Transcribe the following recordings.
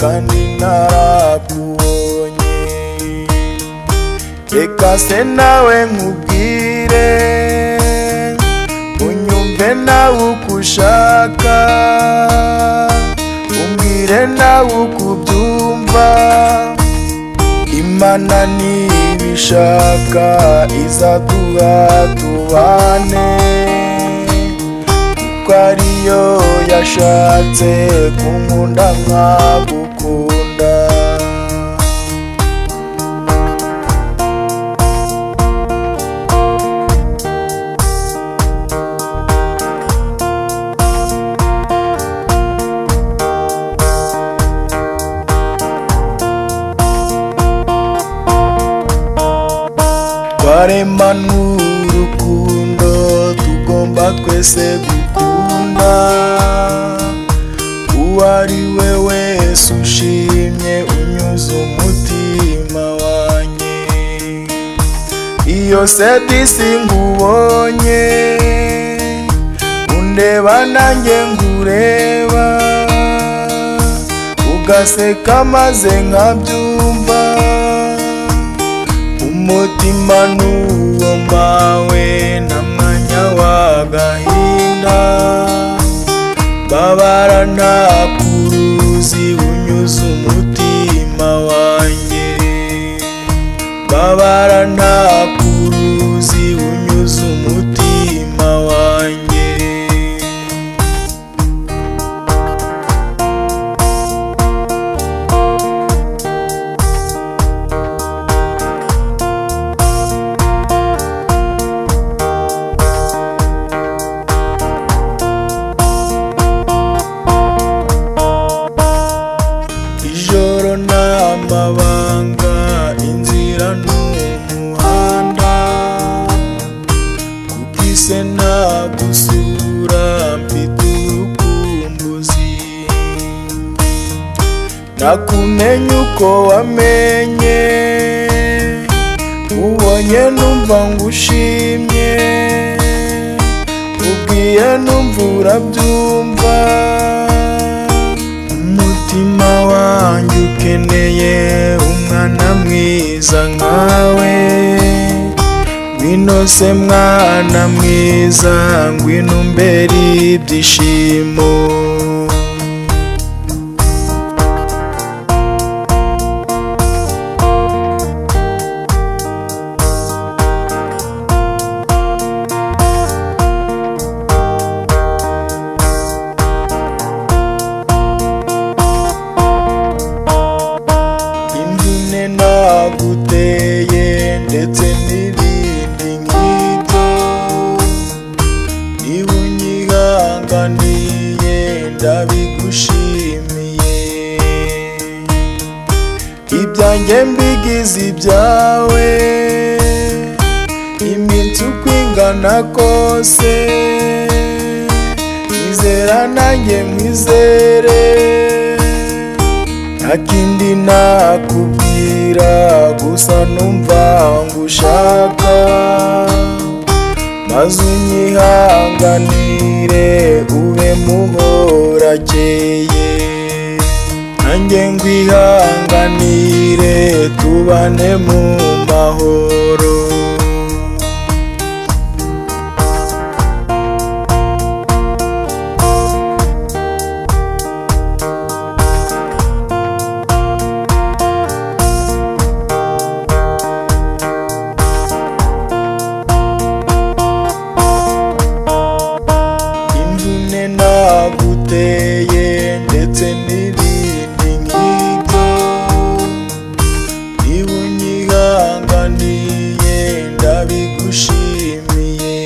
kandi ntarakubonye reka se nawe nkubwire unyumve nawe uko ushaka umbwire nawe uko ubyumva imana nibishaka izatuha tubane kuko ariyo yashatse kunkunda nkagukunda twaremana urukundo tugomba twese gukunda uwo ari we wese ushimye unyuze umutima wanjye iyo serivisi nkubonye undeba nanjye ngureba ugaseka maze nkabyumva umutima n'uwo mawe nta mwanya w'agahinda babara nta kuruzi unyuze umutima wanjye babara nta kuruzi unyuze umutima wanjye ijoro nta mabanga inzira ni umuhanda kuko ise nta gusura mfite urukumbuzi nakumenya uko wamenye ubonye numva ngushimye ubwiye numva urabyumva umutima wanjye ukeneye umwana mwiza nkawe ngwino se mwana mwiza ngwino umbere ibyishimo imvune naguteye ndetse n'ibindi nk'ibyo niba unyihanganiye ndabigushimiye ibyanjye mbigize ibyawe iminsi uko ingana kose izera nanjye mwizere nta kindi nakubwira gusa numva ngushaka maze unyihanganire ube muhorakeye nanjye ngwihanganire tubane mu mahoro imvune naguteye ndetse n'ibindi nk'ibyo niba unyihanganiye ndabigushimiye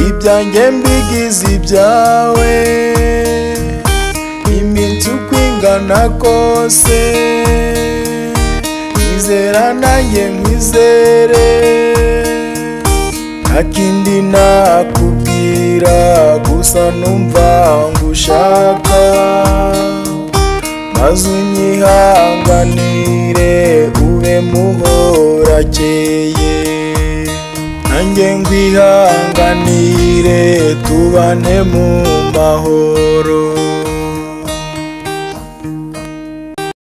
ibyanjye mbigize ibyawe iminsi uko ingana kose nizera nanjye nkwizere nta kindi nakubwira gusa numva ngushaka maze unyihanganire ube muhorakeye nanjye ngwihanganire tubane mu mahoro